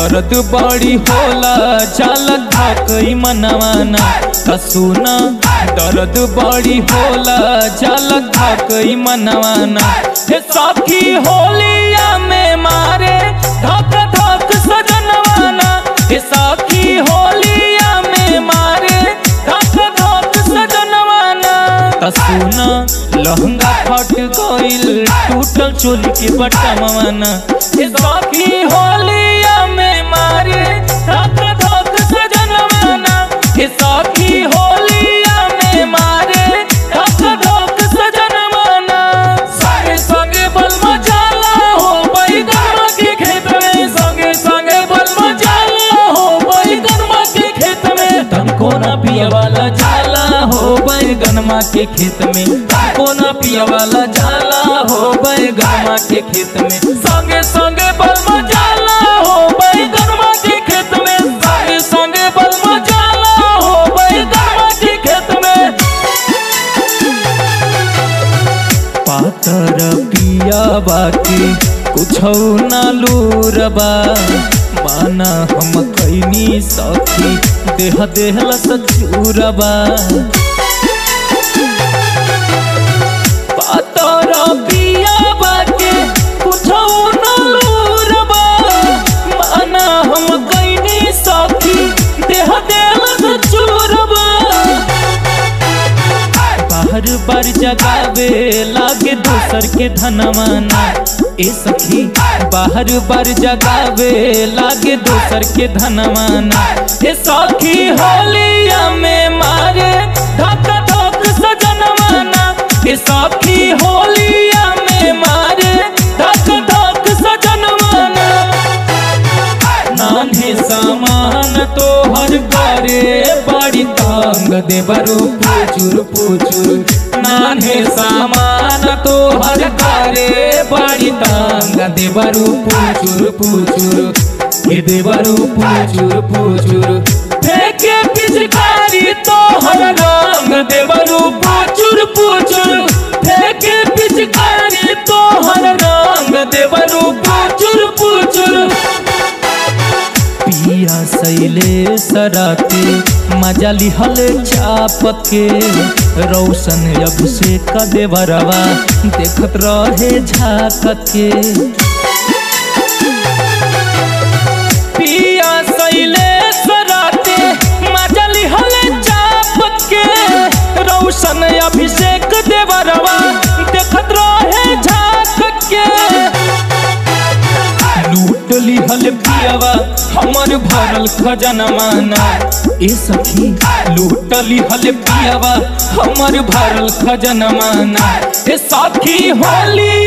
दर्द बड़ी होला चाल धकई मनवाना त सुन दर्द बड़ी होला चाल धकई मनवाना हे सखी होलिया में मारे धक धक सजनवाना हे सखी होलिया में मारे धक धक सजनवाना त सुन लहंगा फट गइल टूटल चोली के बटमवाना हे सखी होलिया में मारे धक धक सजनवाना हे सखी होलिया में मारे धक धक सजनवाना संगे संगे बल मचाला हो बैगनमा के खेत में संगे संगे बल मचाला हो बैगनमा के खेत में तनको ना पिया वाला जाला हो बैगनमा के खेत में तनको ना पिया वाला जाला हो बैगनमा के खेत में संगे संगे बल मचाला हो बैगनमा के खेत में संगे संगे बल मचाला हो बैगनमा के खेत में पातर पिया बाकी कुछ ना लूरबा माना हम कैनी सखी देह देहल सचूरबा पातर पिया बाकी कुछ ना लूरबा माना हम कैनी सखी देह देहल सचूरबा बाहर बार जगावे लागे दोसर के धनवाना ए सखी बाहर बार जगावे लागे दोसर के धनवाना ए सखी होलिया में मारे धक धक सजनवाना ए सखी होलिया में मारे धक धक सजनवाना नान्हे सामान तो हर करे बड़ी तंग देवरु पूचुर पूचुर नान्हे सामान तो हर करे बड़ी तंग देवरु पूचुर पूचुर ये देवरु पूचुर पूचुर फेंके पिचकारी तो हर रंग देवरु पूचुर पूचुर फेंके पिचकारी तो हर रंग देवरु पूचुर पूचुर पिया सैले सराते मजा लिहल चापत के रौशन अभिषेक देवरवा देखत रहे झाकत के पिया सैले सराते मजा लिहल चापत के रौशन अभिषेक देवरवा देखत रहे झाकत के लूट लिहल पियावा हमर भरल खजनवाना ए सखी लूट लिहल पियावा हमर भरल खजनवाना ए सखी होली